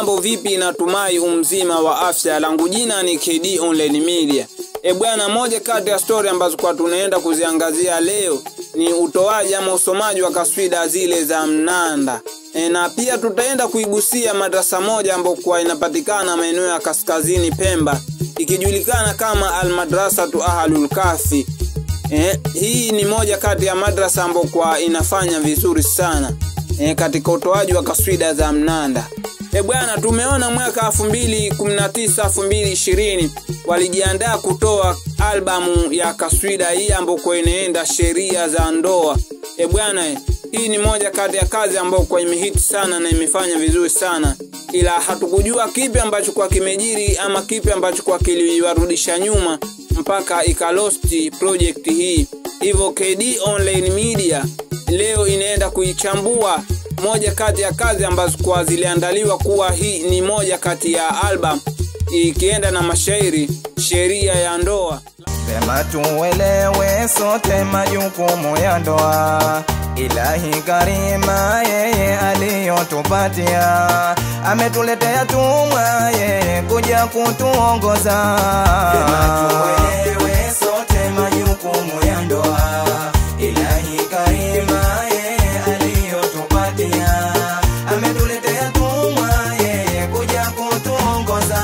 mambo vipi? Natumai umzima wa afya. Langu jina ni KD Online Media. E bwana, moja kati ya stori ambazo kwa tunaenda kuziangazia leo ni utoaji ama usomaji wa kaswida zile za mnanda e, na pia tutaenda kuigusia madrasa moja ambayo kwa inapatikana maeneo ya kaskazini Pemba ikijulikana kama Almadrasatu Ahlul Kafi. E, hii ni moja kati ya madrasa ambayo kwa inafanya vizuri sana e, katika utoaji wa kaswida za mnanda. E bwana, tumeona mwaka 2019 2020 walijiandaa kutoa albamu ya kaswida hii ambako inaenda sheria za ndoa. E bwana, hii ni moja kati ya kazi ambayo kwa imehiti sana na imefanya vizuri sana, ila hatukujua kipi ambacho kwa kimejiri ama kipi ambacho kwa kiliwarudisha nyuma mpaka ikalosti project hii. Hivyo KD Online Media leo inaenda kuichambua moja kati ya kazi ambazo kwa ziliandaliwa kuwa hii ni moja kati ya album ikienda na mashairi sheria ya ndoa. Sema tuelewe sote majukumu ya ndoa. Ilahi Karima yeye aliyotupatia, ametuletea tumwa yeye kuja kutuongoza. Sema tuelewe sote majukumu ya ndoa. Ilahi Karima yeye aliyotupatia, ametuletea tumwa yeye kuja kutuongoza.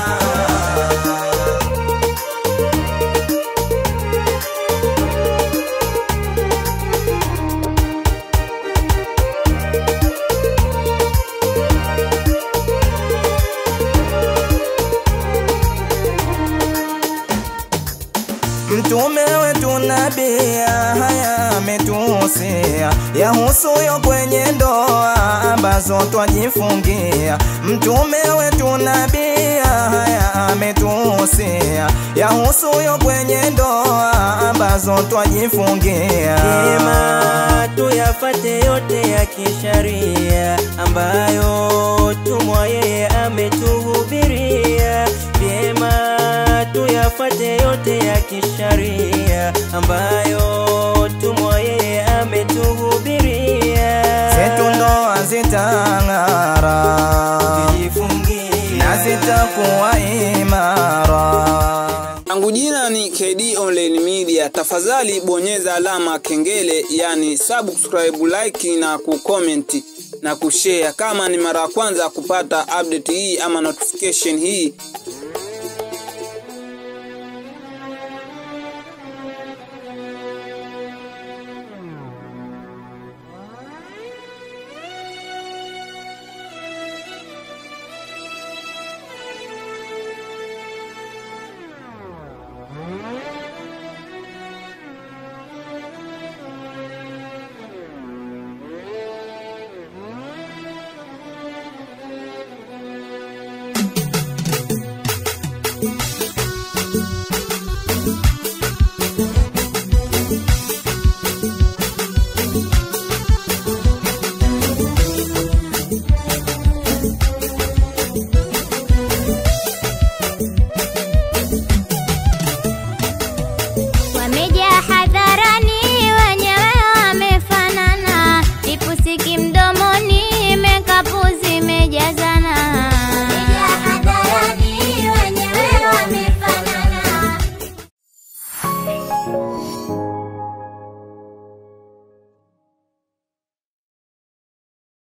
Mtume wetu nabia haya ametuhusia yahusuyo kwenye ndoa ambazo twajifungia. Mtume wetu nabia haya ametuhusia yahusuyo kwenye ndoa ambazo twajifungia. Vyema tuyafate yote ya kisharia ambayo tumwa yeye ametuhubiria. Vyema tuyafate yote ya kisharia ambayo tumwa yeye ametuhubiria. Zetu ndoa zitang'ara Tujifungie na zitakuwa imara. Langu jina ni KD Online Media. Tafadhali bonyeza alama kengele, yani subscribe, like na kucomment na kushare. Kama ni mara ya kwanza kupata update hii ama notification hii